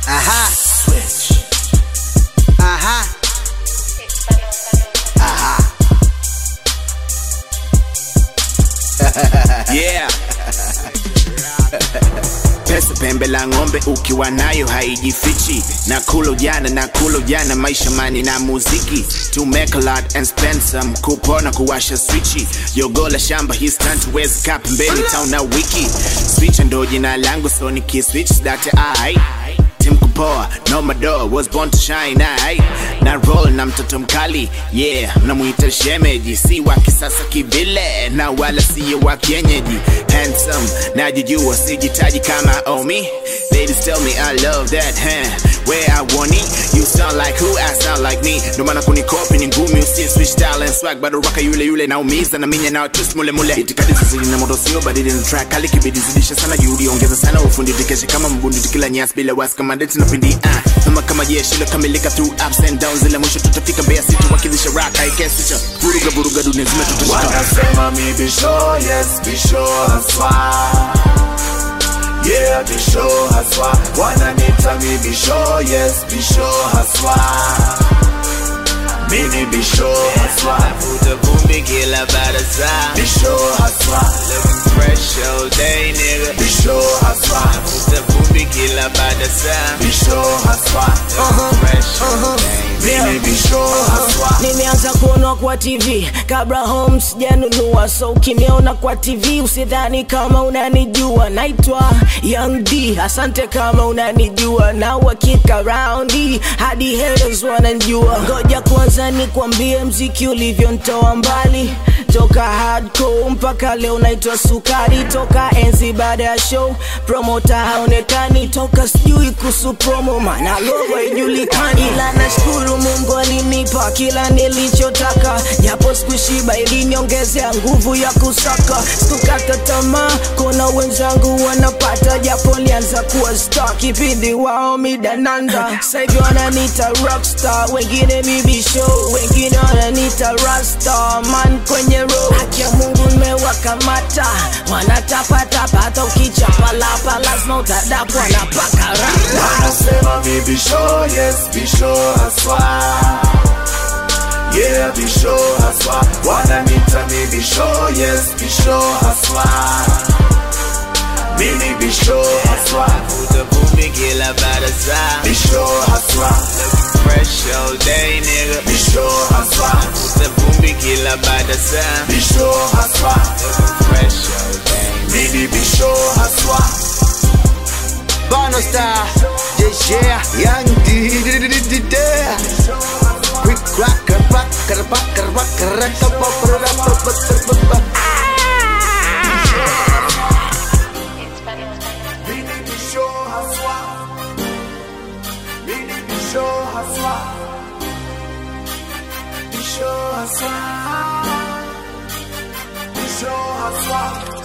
Aha. Switch. Aha. yeah. Pesa pembe la ng'ombe ukiwa nayo haijifichi, na kulo jana na kulo jana, maisha mani na muziki, to make a lot and spend some, kupona kuwasha swichi, yogo la shamba hii stunt wezi kaa pembeni town na wiki, switch ndo jina langu so nikiswitch date ai Tim kupoa no madoa was born to shine ai na roll na mtoto mkali yeah mnamuita shemeji si wa kisasa kivile na wala siyo wa kienyeji handsome najijua sijitaji kama omi ladies tell me i love that huh? where i want it you sound like who i sound like me ndo maana kunikopi ni ngumi usie switch style and swag bado raka yule yule naumiza na minya na twist mule mule itikadi zizili na moto sio badili na track kali kibidi zidisha sana juhudi ongeza sana ufundi tikeshe kama mbundi tikila nyasi bila wasi kama deti na pindi ah kama kama jeshi lokamilika through ups and downs ila mwisho tutafika Mbeya City wakilisha rock I guess it's a vuruga vuruga dunia zima tutashika Wanasema mi bisho, yes bisho haswa Yeah bisho haswa Wananita mi bisho, yes bisho haswa Mini bisho haswa Vuta vumbi kila baada saa Bisho haswa Looking fresh all day nigga Bisho haswa Vuta vumbi kila baada saa Bisho haswa Fresh all day Mini bisho haswa nimeanza kuonwa kwa tv kabla home sijanunua so ukiniona kwa tv usidhani kama unanijua naitwa young d asante kama unanijua na uhakika raundi hadi haters wananjua ngoja kwanza nikwambie mziki ulivyontoa mbali toka hardcore mpaka leo naitwa sukari toka enzi baada ya show promota haonekani toka sijui kuhusu promo mana logo ijulikani ila nashukuru mungu alinipa kila nilichotaka japo sikushiba iliniongezea nguvu ya kusaka sikukata tamaa kona wenzangu wanapata japo lianza kuwa star kipindi wao midananda sahivi wananita rockstar wengine mibisho wengine wananita rasta man kwenye road haki ya mungu nimewakamata wanatapatapa hata ukichapalapa lazima utadapwa na paka rapa Wanasema mi bisho, yes bisho haswa Yeah bisho haswa Wananita mi bisho, yes bisho haswa Mini bisho haswa Vuta vumbi kila baada saa Bisho haswa Looking fresh all day nigga Bisho haswa Vuta vumbi kila baada saa Bisho haswa Looking fresh all day Mini bisho haswa Bono Star. Yeah, yeah. Young D. Quick crack, crack, crack, crack, crack, crack, crack, Mini bisho haswa Mini bisho haswa Bisho haswa Bisho haswa